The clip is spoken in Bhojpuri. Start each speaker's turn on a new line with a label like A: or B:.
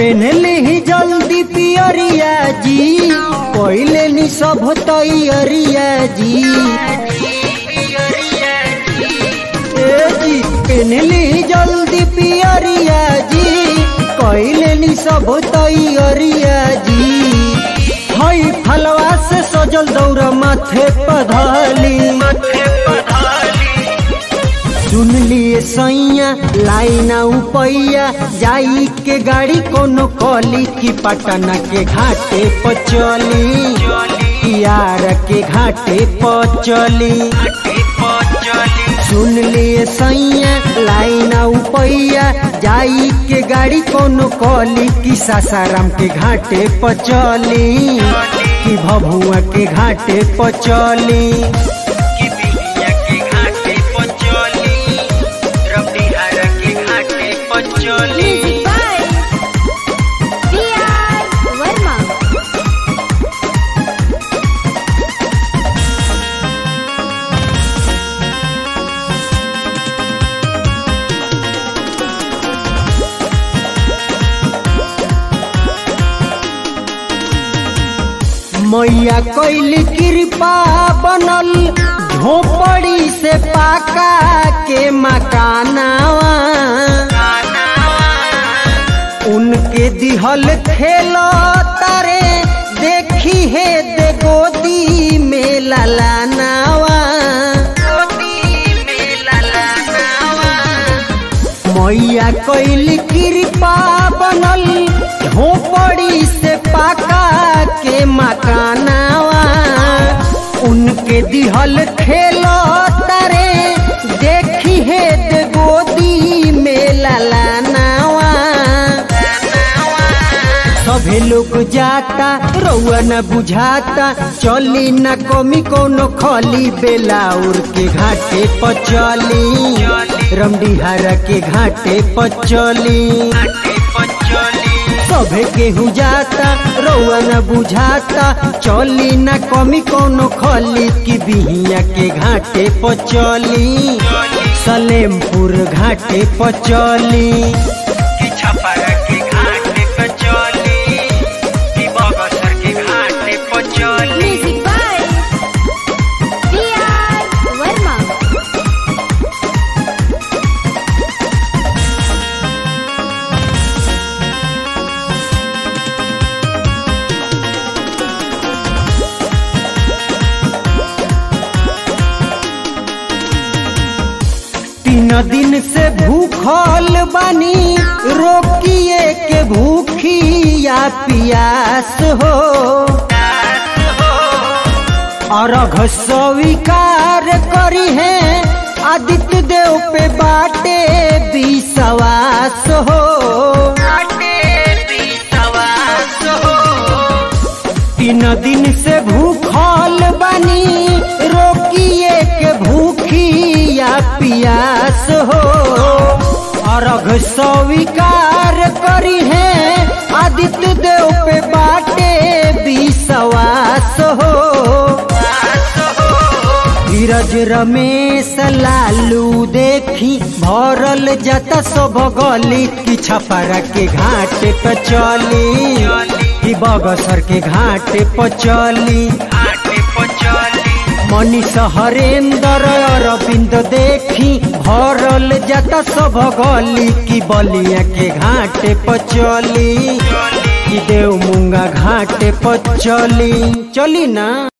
A: पेनले ही जल्दी पियरिया जी पहले नी सब तैयरिया जी ए जी पेनले ही जल्दी पियरिया जी पहले नी सब तैयरिया जी हई फलवा से सजल दौरा माथे पधली सुन लिए सैया लाइना उपैया जाई के गाड़ी कोनो कली की पटना के घाटे पर चली यार के घाटे पर चली सुन लिए सैया लाइना उपैया जाई के गाड़ी कोनो कली की सासाराम के घाटे पर चली कि भभुआ के घाटे पर चली
B: कि बिहिया के घाटे पर चली रबिहार के घाटे पर चली
C: Music by B.R. Verma.
A: मैया कैली कृपा बनल झोपड़ी से पाका के मकानावा उनके दिहल खेलो तारे देखी है दे गोदी में ललानावा मैया कैली कृपा बनल झोपड़ी से पाका के मकानावा उनके दिहल खेलो तारे देखी है दे गोदी में ललानावा सभे लोग जाता रउआ न बुझाता चली न कमी कोनो खली बेलाउर के घाटे पर चली रमडीहारा के घाटे पर चली सभे केहू जाता रउआ न बुझाता चली न कमी कोनो खली की बिहिया के घाटे पर चली सलेमपुर घाटे पर चली
B: कि छपरा के घाटे पर चली कि बगसर के घाटे पर चली
C: Music by B.R. Verma.
A: तीन दिन से भूखल बानी रोकिए के भूखी या पियास हो अर्घ स्वीकार करी है आदित्य देव पे बाटे विश्वास हो तीन दिन से भूखल बनी रोकिए के भूखी या पियास हो अर्घ स्वीकार करी है आदित्य देव पे बाटे विश्वास हो धीरज रमेश लालू देखी भरल जता सब गली की छपरा के घाट पे चली कि बगसर के घाट पे चली
B: घाटे पर चली
A: मनीष हरेंद्र अरविंद देखी भरल जता सब गली की बलिया के घाट पे चली कि देव मुंगा घाट पे चली चली ना